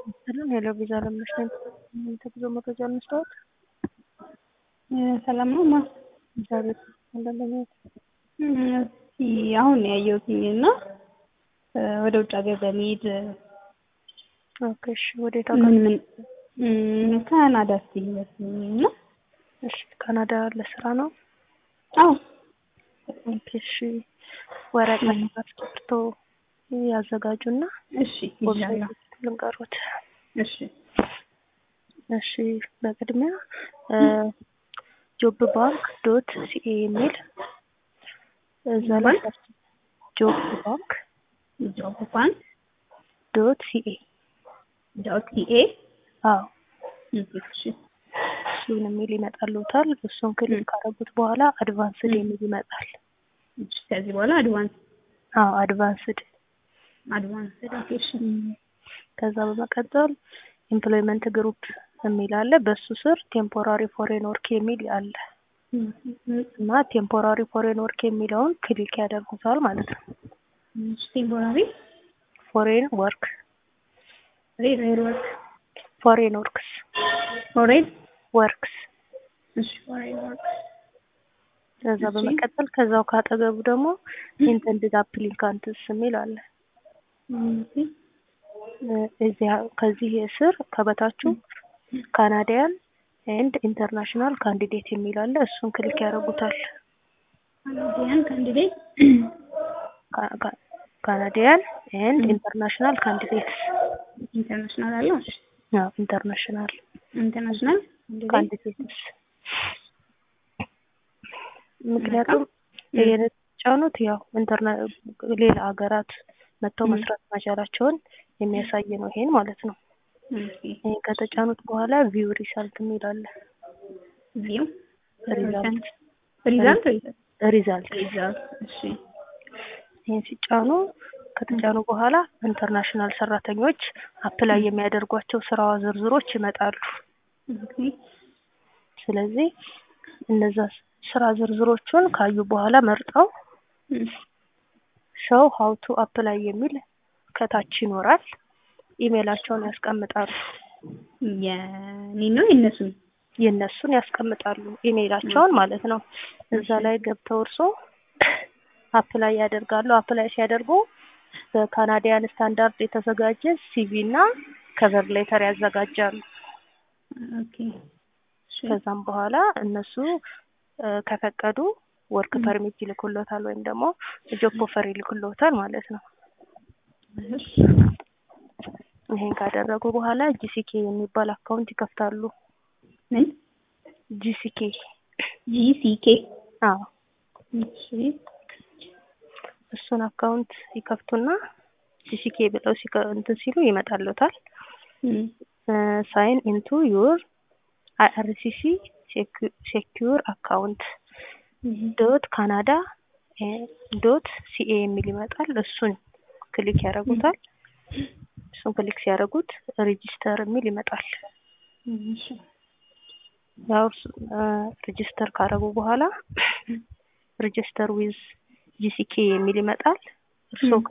ሰላም ሄሎ ቪዛ ለምነሽ ነኝ። ተጉዞ መረጃ እንስታወት ሰላም ነው ማ እግዚአብሔር እንደለኛት አሁን ያየሁትኝ እና ወደ ውጭ ሀገር በመሄድ ኦኬ እሺ ወዴት ምን ሀገር ምን ካናዳ ሲሄድ እና እሺ ካናዳ ለስራ ነው አዎ ኦኬ እሺ ወረቀት ፓስፖርቶ ያዘጋጁና እሺ ይዣለሁ ልንቀሩት እሺ እሺ በቅድሚያ ጆብ ባንክ ዶት ሲኤ የሚል እዛ ላይ ጆብ ባንክ ጆብ ባንክ ዶት ሲኤ ዶት ሲኤ አዎ እሺ እሱን የሚል ይመጣልዎታል። እሱን ክሊክ ካረጉት በኋላ አድቫንስድ የሚል ይመጣል። እሺ ከዚህ በኋላ አድቫንስ አዎ አድቫንስድ አድቫንስ እሺ ከዛ በመቀጠል ኤምፕሎይመንት ግሩፕ የሚል አለ። በሱ ስር ቴምፖራሪ ፎሬን ወርክ የሚል አለ እና ቴምፖራሪ ፎሬን ወርክ የሚለውን ክሊክ ያደርጉታል ማለት ነው። ቴምፖራሪ ፎሬን ወርክ ሬር ወርክ ፎሬን ወርክስ ፎሬን ወርክስ እሺ ፎሬን ወርክ ከዛ በመቀጠል ከዛው ካጠገቡ ደግሞ ኢንተንድድ አፕሊካንትስ የሚል አለ። እዚያ ከዚህ ስር ከበታችሁ ካናዲያን ኤንድ ኢንተርናሽናል ካንዲዴት የሚል አለ። እሱን ክሊክ ያደርጉታል። ካናዲያን ካንዲዴት ካናዲያን ኤንድ ኢንተርናሽናል ካንዲዴትስ ኢንተርናሽናል አለው እሺ አዎ ኢንተርናሽናል ኢንተርናሽናል ካንዲዴትስ ምክንያቱም የተጫኑት ያው ኢንተርና ሌላ ሀገራት መጥተው መስራት መቻላቸውን የሚያሳይ ነው ይሄን ማለት ነው። ይሄን ከተጫኑት በኋላ ቪው ሪሳልት የሚል አለ። ቪው ሪዛልት ሪዛልት ሪዛልት ሪዛልት እሺ ይሄን ሲጫኑ ከተጫኑ በኋላ ኢንተርናሽናል ሰራተኞች አፕላይ የሚያደርጓቸው ስራ ዝርዝሮች ይመጣሉ። ስለዚህ እነዛ ስራ ዝርዝሮቹን ካዩ በኋላ መርጠው ሾው ሀው ቱ አፕላይ የሚል ከታች ይኖራል። ኢሜላቸውን ያስቀምጣሉ። የኔ ነው የነሱን የእነሱን ያስቀምጣሉ ኢሜይላቸውን ማለት ነው። እዛ ላይ ገብተው እርሶ አፕላይ ያደርጋሉ። አፕላይ ሲያደርጉ በካናዲያን ስታንዳርድ የተዘጋጀ ሲቪ እና ከቨር ሌተር ያዘጋጃሉ። ኦኬ ከዛም በኋላ እነሱ ከፈቀዱ ወርክ ፐርሚት ይልኩሎታል ወይም ደግሞ ጆብ ኦፈር ይልኩሎታል ማለት ነው። ይሄን ካደረጉ በኋላ ጂሲኬ የሚባል አካውንት ይከፍታሉ። ምን ጂሲኬ ጂሲኬ አዎ እሺ እሱን አካውንት ይከፍቱና ጂሲኬ ብለው ሲከ እንትን ሲሉ ይመጣልዎታል። ሳይን ኢንቱ ዩር አይአርሲሲ ሴኪዩር አካውንት ዶት ካናዳ ዶት ሲኤ የሚል ይመጣል። እሱን ክሊክ ያደርጉታል። እሱን ክሊክ ሲያደርጉት ሬጂስተር የሚል ይመጣል። ያው ሬጂስተር ካደረጉ በኋላ ሬጂስተር ዊዝ ጂሲኬ የሚል ይመጣል። እርስዎ